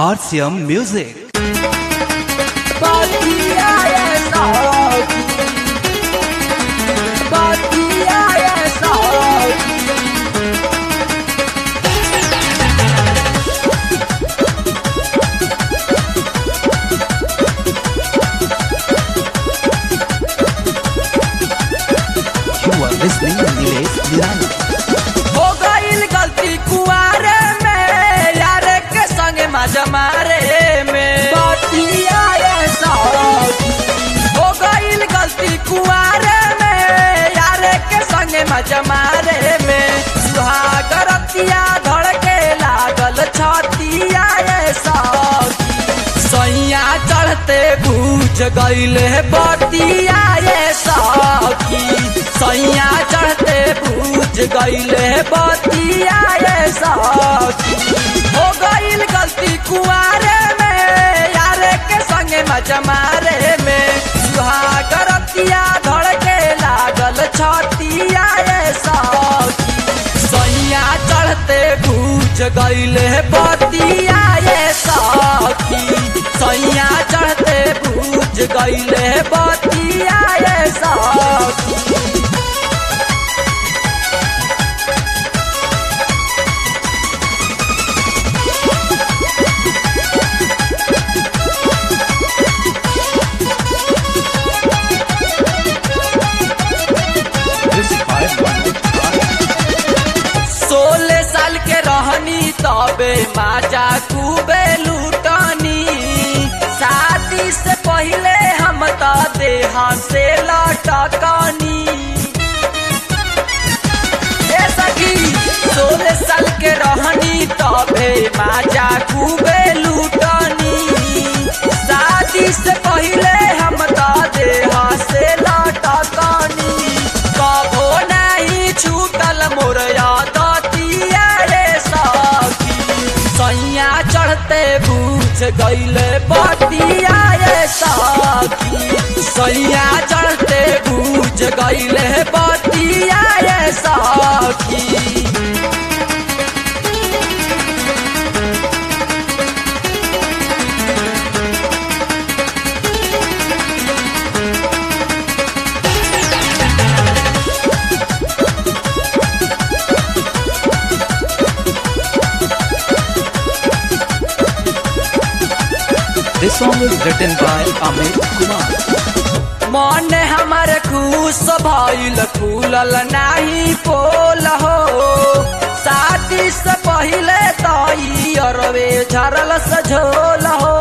RCM Music. You are listening to Nilesh Nirani. हो गईल गलती कुआरे में यार के संग मजा मारे में हो गईल गलती कुआरे में यार के संग मजा मारे में सुहागरतिया धड़के लागल छतिया ये सखी सैया चढ़ते बूझ गईले बतिया ये सखी सैया चढ़ते बूझ गईले बतिया ये सखी हो गईल गलती कुआरे में यारे के संगे मजा मारे में सुहागरतिया धड़के लागल छतिया ये सखी सैया चढ़ते बूझ गईले बतिया ये सखी सैया चढ़ते बूझ गईले बतिया ये सखी This is by Manoj Kumar. सोलह साल के रहनी तबे माजा खूबे लूटनी शादी से पहले हम तो देहा से लटकनी ए सखी सोलह साल के रहनी तबे माजा खूबे लूटनी शादी से पहले हम तो देहा से लटकनी कभो नहीं छूटल मोर यादतिया रे सखी सैया चढ़ते बूझ गईले बतिया रे सखी सैया चढ़ते बूझ गईले बतिया रे सखी This song is written by Amit Kumar. मन हमर खुश भइल खुलल नाही पोल हो शादी से पहिले तई अरवे झरल सझोल हो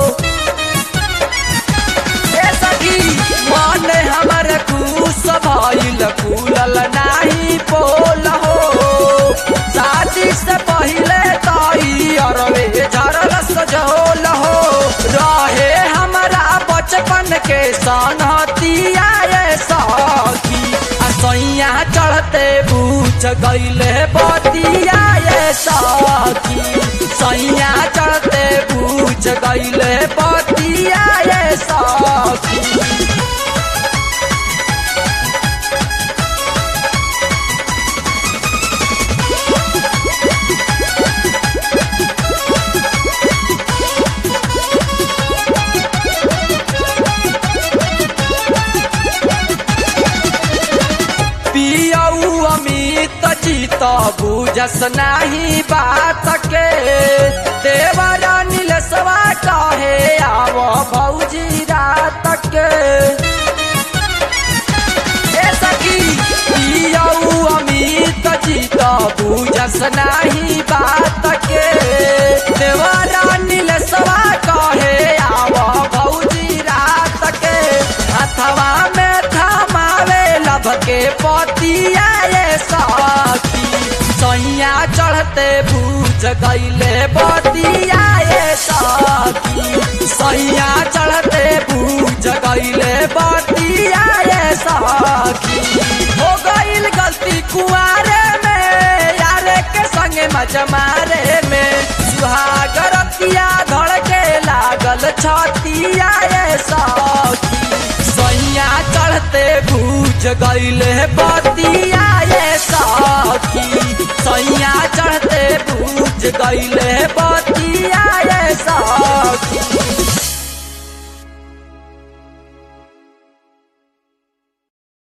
ए सखी मन हमर खुश भइल खुलल नाही पोल हो शादी से पहिले तई अरवे झरल सझोल हो रहे हमरा बचपन के सनहतिया ये सखी आ सैया चढ़ते बूझ गईले बतिया ये सखी सैया चढ़ते बूझ गईले बतिया ये सखी पियऊ अमित चित बुझस नाही बात के देवरा नीलसवा कहे आव भौजी रात के ए सखी पियऊ अमित चित बुझस नाही बात के देवरा नीलसवा कहे आव भौजी रात के हथवा में थमावे लभ के पतिया ये सखी सैया चढ़ते बूझ गईले बतिया ये सखी सैया चढ़ते बूझ गईले बतिया ये सखी हो गईल गलती कुआरे में यारे के संगे मजा मारे में सुहागरतिया धड़के लागल छतिया ये सखी सैया चढ़ते बूझ गईले बतिया ये सखी सैया चढ़ते बूझ गईले बतिया